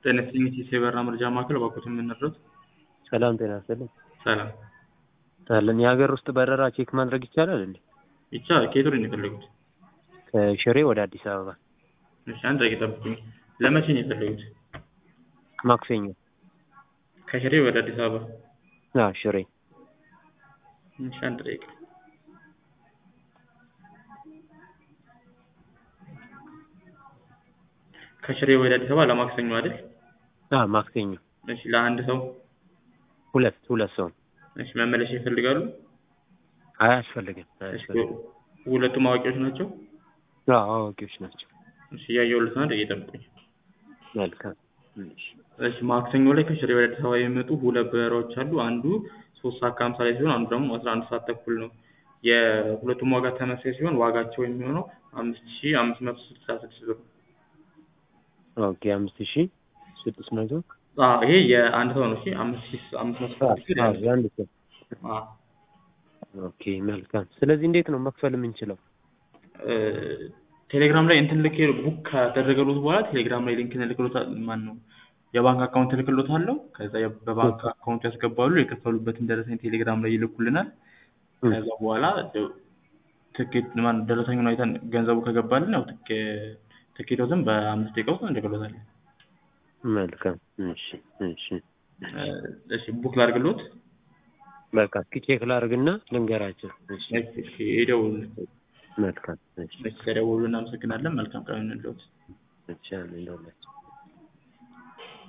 ጤና ይስጥልኝ የሴበራ መረጃ ማዕከል እባክዎትን የምንረዱት? ሰላም ጤና ይስጥልኝ። ሰላም አለን የሀገር ውስጥ በረራ ቼክ ማድረግ ይቻላል እንዴ? ይቻላል። ከየት ወደ ነው የፈለጉት? ከሽሬ ወደ አዲስ አበባ እሺ አንድ ደቂቃ ጠብቁኝ። ለመቼ ነው የፈለጉት? ማክሰኞ። ከሽሬ ወደ አዲስ አበባ? አዎ ሽሬ። እሺ አንድ ደቂቃ ከሽሬ ወደ አዲስ አበባ ለማክሰኞ አይደል? አዎ ማክሰኞ። እሺ ለአንድ ሰው? ሁለት ሁለት ሰው። እሺ መመለሻ ይፈልጋሉ? አይ አያስፈልግም እሺ አያስፈልግም። ሁለቱም አዋቂዎች ናቸው? አዎ አዋቂዎች ናቸው። እሺ እያየሁልዎት ነው። አንድ ደቂቃ ጠብቁኝ። መልካም እሺ እሺ ማክሰኞ ላይ ከሽሬ ወደ አዲስ አበባ የሚመጡ ሁለት በረራዎች አሉ። አንዱ ሶስት ሰዓት ከሀምሳ ላይ ሲሆን አንዱ ደግሞ አስራ አንድ ሰዓት ተኩል ነው። የሁለቱም ዋጋ ተመሳሳይ ሲሆን ዋጋቸው የሚሆነው አምስት ሺህ አምስት መቶ ስልሳ ስድስት ብር ነው። ኦኬ አምስት ሺህ ስድስት መቶ አዎ ይሄ የአንድ ሰው ነው። እሺ አምስት ሺህ አምስት መቶ ስልሳ ስድስት ብር አዎ የአንድ ሰው። የአንድ ሰው አዎ ኦኬ መልካም። ስለዚህ እንዴት ነው መክፈል የምንችለው? እ ቴሌግራም ላይ እንትን ልክ ቡክ ካደረገሉት በኋላ ቴሌግራም ላይ ሊንክ እልክልዎታል። ማን ነው የባንክ አካውንት እልክልዎታለሁ። ከዛ የ- በባንክ አካውንት ያስገባሉ። የከፈሉበትን ደረሰኝ ቴሌግራም ላይ ይልኩልናል። ከዛ በኋላ ደ- ትኬት ማን ደረሰኙን አይተን ገንዘቡ ከገባልን ያው ትኬ ትኬቶትን በአምስት ደቂቃ ውስጥ እንልክልዎታለን። መልካም እሺ እሺ እ እሺ ቡክ ላድርግልዎት? በቃ እስኪ ቼክ ላድርግና ልንገራቸው። እሺ እሺ እሺ ይደውሉልን። መልካም እሺ እሺ ከደወሉ እናመሰግናለን። መልካም ቀን ይሁንልዎት። እሺ አሜን ለሁላችን